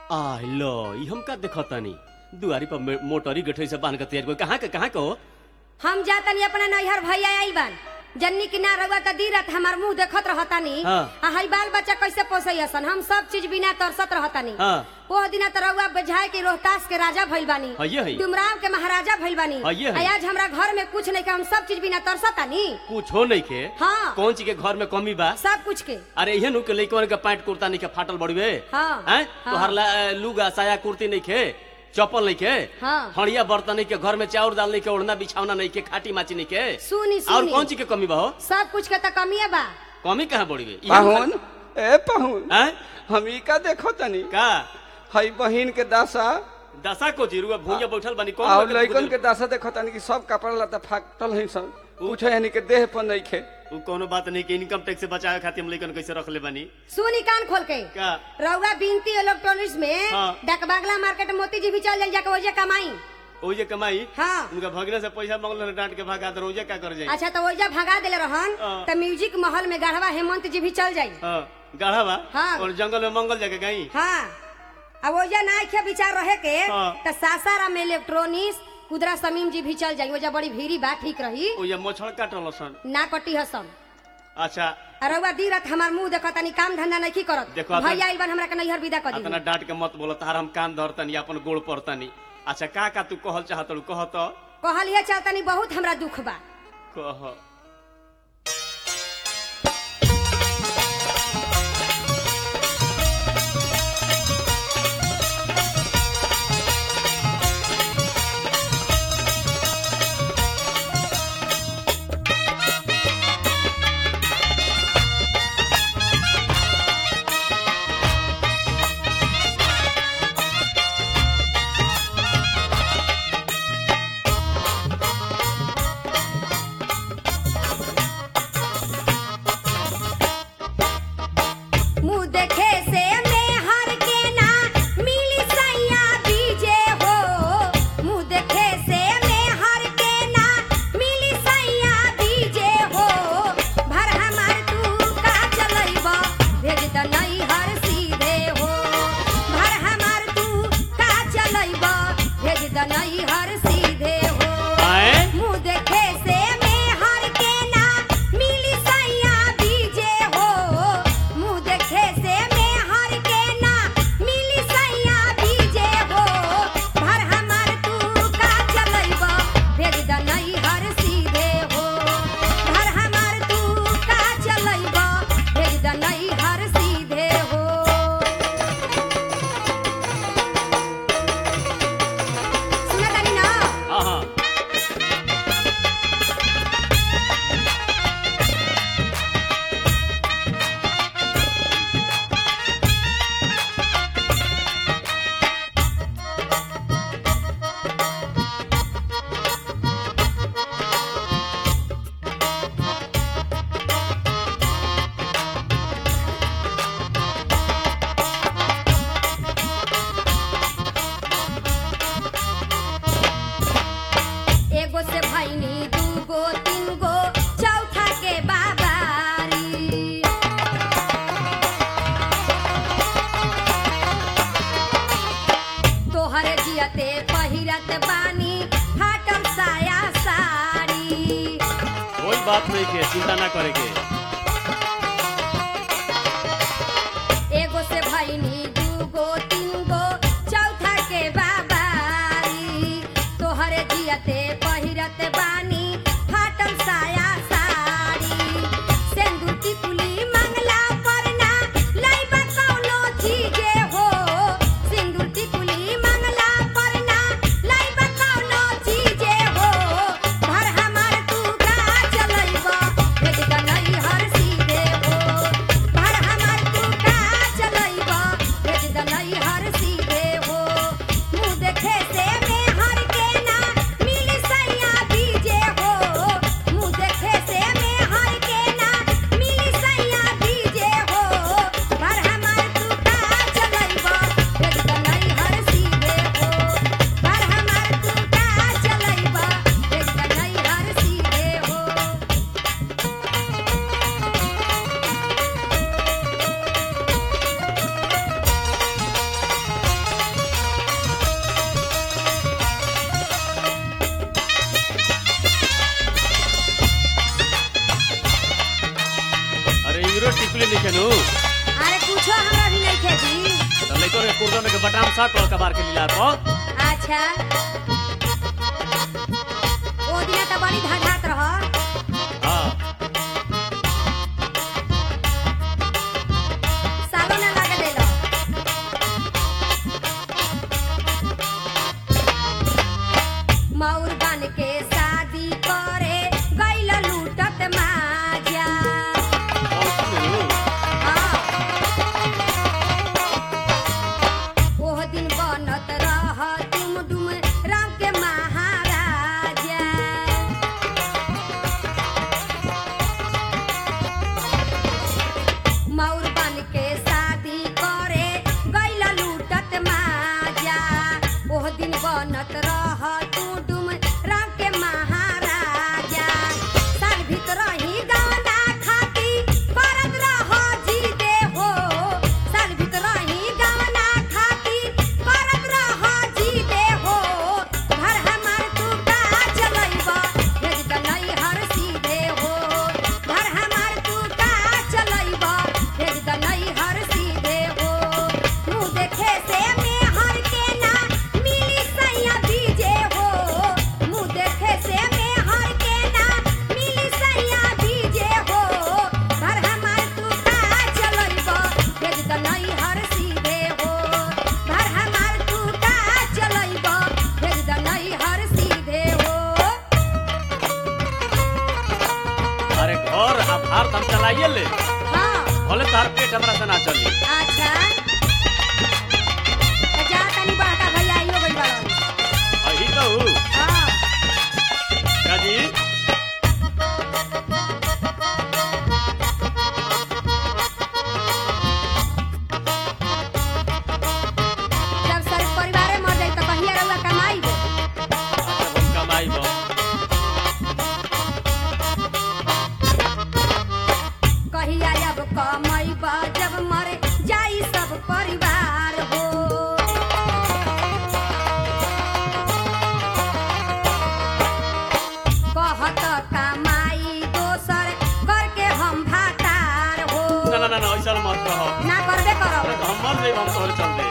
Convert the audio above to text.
आ लो ई हम का देखतानी दुआरी पर मे- मोटरी गठरी से बांध के तैयार कोई कहाँ के कहाँ के हो हम जातनी अपना नैहर भैया आइल बान जन्नी की ना रउआ त दीरत हमार मुंह देखत रहतानी हाँ। आ हई बाल बच्चा कैसे पोसैसन हम सब चीज बिना तरसत रहतानी हाँ। ओ दिना त रउआ बजाय के रोहतास के राजा भइल बानी हइये हई। डुमराव के महाराजा भइल बानी हइये हई। आ आज हमरा घर में कुछ नहीं के हम सब चीज बिना तरसतानी कुछ हो नहीं के हाँ। कौन चीज के घर में कमी बा सब कुछ के अरे इहे नु के लइकवन के पैंट कुर्ता नहीं के फाटल बड़वे हाँ। हैं हाँ। तोहर ला लुगा साया कुर्ती नहीं के चप्पल नहीं के हाँ। हड़िया बर्तन नहीं के घर में चाउर दाल नहीं के ओढ़ना बिछावना नहीं के खाटी माची नहीं के सुनी और सुनी कौन चीज के कमी बा हो सब कुछ के त कमिए बा कमी कहाँ बड़वे पाहुन ए पाहुन हैं हम ई का देखो तनी का हई बहिन के दासा दशा को जीरुआ भूंजा बैठल बनी कौन और बात के लइकन बुझल? के दासा देखो तनी कि सब कपड़ा लता फाटल है सब कुछ यानी के देह पर नहीं खे उ कोनो बात नहीं कि इनकम टैक्स से बचावे खातिर हम लइकन कैसे रख ले बानी सुनी कान खोल के का रउआ बिनती इलेक्ट्रॉनिक्स में हाँ। डकबागला मार्केट मोती जी भी चल जाई जाके ओजे कमाई ओ जे कमाई हाँ उनका भगने से पैसा मांगल डांट के भागा दर ओजे का कर जाई अच्छा तो ओइजा भगा देले रहन हाँ। त म्यूजिक महल में गढ़वा हेमंत जी भी चल जाई हां गाढ़ा बा हाँ। और जंगल में मंगल जाके गई हाँ अब ओइजा ना खे विचार रहे के हाँ। त सासाराम में इलेक्ट्रॉनिक्स कुदरा समीम जी भी चल जाई ओइजा बड़ी भीड़ी बा ठीक रही ओ ये मछड़ काटल सन ना कटी हसन अच्छा रउआ दी रात हमार मुंह देखत तनी काम धंधा नहीं करत देखो आता- भैया आइल बन हमरा के नैहर विदा कर अतना दी डांट के मत बोलो तार हम कान धरतनी अपन गोड़ पड़तनी अच्छा का का तू कहल चाहत कह तो कहलिए चलतनी बहुत हमरा दुख बा कह मुंह देखे से मेहर के ना मिली सैया बीजे हो मुंह देखे से मेहर के ना मिली सैया बीजे हो भर हमार तू का चलैब भेज द नैहर सीधे हो भर हमार तू का चलैब भेज द नैहर सीधे हो आए मुंह देखे से मेहर के ना मिली सैया बीजे हो मुंह देखे से मेहर के ना मिली सैया बीजे हो भर हमार तू का चलैब भेज द नैहर सीधे हो भर हमार तू का चलैब भेज द नैहर सीधे हो सुनतानी ना हां हां एगो से भैनी दूगो तीन गो चौथा के बाबारी तोहर जियते पहिरत बानी फाटल साया साड़ी कोई बात नहीं के चिंता ना करे के एगो से भैनी दूगो तीन गो चौथा के बाबारी तोहरे जियते पहिरत बानी फाटल साया साड़ी सेंदूर की कुली मंगला पर ना लइबा कौनो चीजे हो सिंदूर की कुली मंगला पर ना लइबा कौनो चीजे हो भर हमार तू का चलैब भेज द नैहर सीधे हो भर हमार तू का चलैब भेज द नैहर बटाम शर्ट और कबार के लीला पर अच्छा ओ दिना त बड़ी धड़ात रह हाँ सालो ना लागे देलो मौर बन के शादी करे गइल लूटत माजा और सुनो हाँ। ओह दिन बनत रह तुम डुम राम के महाराजा मौर बन के शादी करे गैला लूटत माजा ओह दिन बनत रह तू डुम राम के महाराजा साल भीतर ही गाना खाती करत रह जी दे हो साल भीतर ही गाना खाती करत रह जी दे हो घर हमार तू का चलैबा भेज द नहीं हर सीधे हो घर हमार तू का चलैबा भेज द नहीं हर सीधे हो मुँह देखे से में हर के ना मिली सैया बीजे हो मुँह देखे से में हर के ना मिली सैया बीजे हो घर हमार तू का चलैबा भेज द नहीं हर सीधे हो घर हमार तू का चलैबा भेज द नहीं हर सीधे हो अरे घर आ भार हम चलाइए ले हाँ भले तार पेट हमरा से ना चली अच्छा तो जा तनी बड़का भैया आइयो गइल बाड़न अही कहू हाँ काजी जब सारे परिवारे मर जाई तो कहिया रउआ कमाई गो अच्छा हम कमाई बा कहिया अब कमाई बा जब मर जाई सब परिवार हो कहत कमाई दोसर करके हम भातार हो ना ना ना ना ऐसा मत कहो ना करबे अरे करब तो हम मर जाइब हम तोहरे चलते